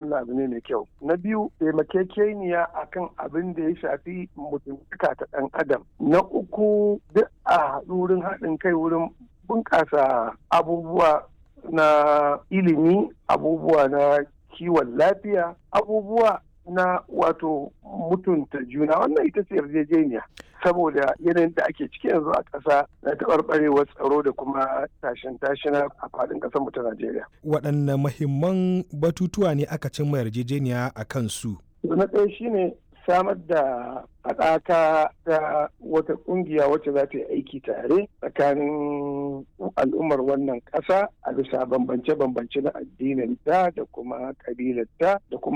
wannan abu ne mai kyau na biyu taimakekeniya akan abin da ya shafi mutuntaka ta ɗan adam na uku duk a haɗu wurin haɗin kai wurin bunƙasa abubuwa na ilimi abubuwa na kiwon lafiya abubuwa na wato mutunta juna wannan ita ce yarjejeniya saboda yanayin da ake ciki yanzu a ƙasa na taɓarɓarewar tsaro da kuma tashin tashina a faɗin ƙasar mu ta Najeriya. Waɗanne mahimman batutuwa ne aka cimma yarjejeniya a kan su? Na ɗaya shine samar da haɗaka ta wata ƙungiya wacce za ta yi aiki tare tsakanin al'ummar wannan ƙasa a bisa bambance-bambance na addinin ta da kuma ƙabilar ta da kuma